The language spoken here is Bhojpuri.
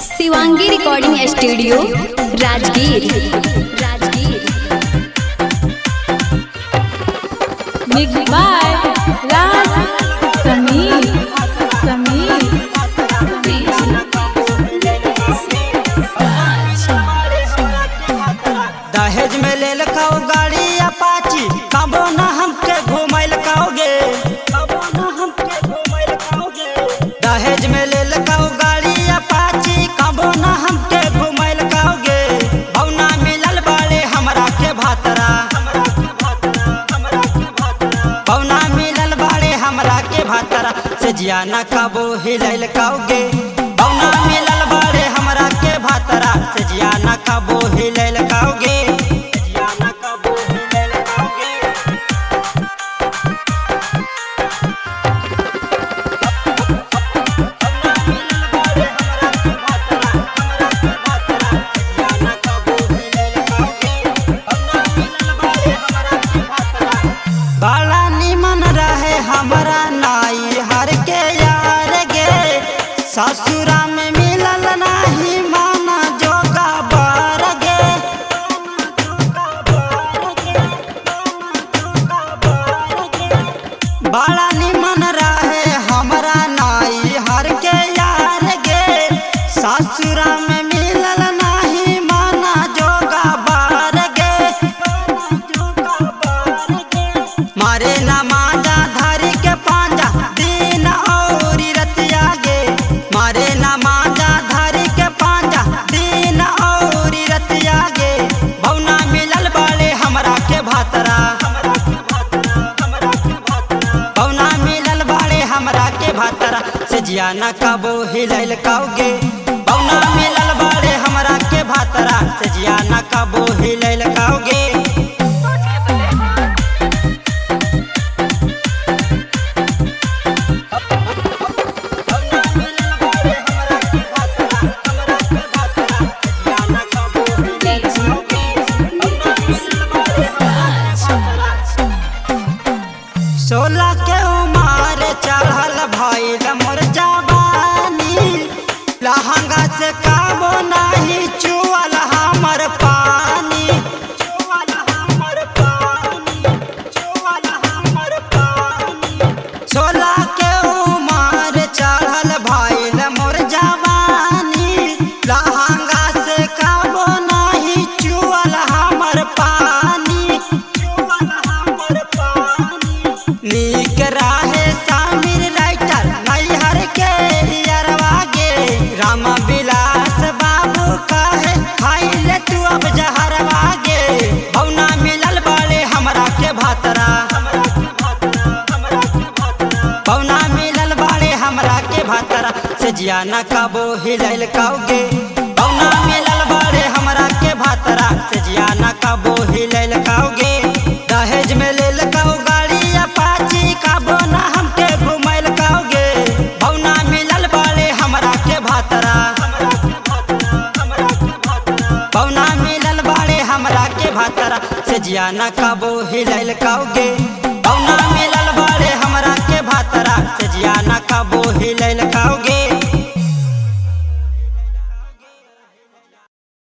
Shivangi recording studio Rajgir Rajgir Mixed by Raj Sameer. Sameer. दहेज में ले लखाओ गाड़ी अपाची कबो ना हमके घुमैल खाओगे दहेज में ले लखाओ गाड़ी अपाची कबो ना हमके घुमैल खाओगे भौना मिलल बाड़े हमरा के भातरा भौना मिलल बाड़े हमरा के भातरा से जिया ना खाबो हिलैल खाओगे भौना मिलल बाड़े हमरा के भातरा से जिया ना खाबो हिलैल खाओगे जिया ना खाबो हिलैल खाओगे बाला निमन रहे हमारा नाई हर के यार गे ससुरा में मिलल नाही माना जोगा बार गे बाला निमन रहे हमारा नाई हर के यार गे ससुरा में मिलल नाही माना जोगा बार गे मारे ना मांजा धारी के पांजा दिन और रतिया गे मारे ना मांजा धारी के पांजा दिन और रतिया गे भौना मिलल बाड़े हमरा के भातरा भौना मिलल बाड़े हमरा के भातरा से जिया ना कबो हिलैल काओगे भौना मिलल बाड़े हमरा के भातरा से जिया ना कबो हिलैल काओगे सोलह के उमार चढ़ल भइल मोर जवानी लहंगा से काबो नाही चुअल हमर पानी चुअल हमर पानी चुअल हमर पानी सोलह के उमार चढ़ल भइल मोर जवानी लहंगा से काबो नाही चुअल हमर पानी चुअल हमर पानी नीक राहे सामिर राइटर नैहर के अरवा गे राम विलास बाबू कहे खाइले तू अब जहरवा गे भौना मिलल बाड़े हमरा के भातरा भौना मिलल बाड़े हमरा के भातरा से जिया ना काबो हिलैल काओगे भौना मिलल बाड़े हमरा के भातरा से जिया ना काबो हिलैल काओगे दहेज में लेल काओ गाड़ी अपाची काबो ना हमके घुमैल काओगे भौना मिलल बाड़े हमरा के भातरा भौना मिलल बाड़े हमरा के भातरा से जिया ना काबो हिलैल काओगे भौना मिलल बाड़े हमरा के भातरा से जिया ना काबो हिलैल काओगे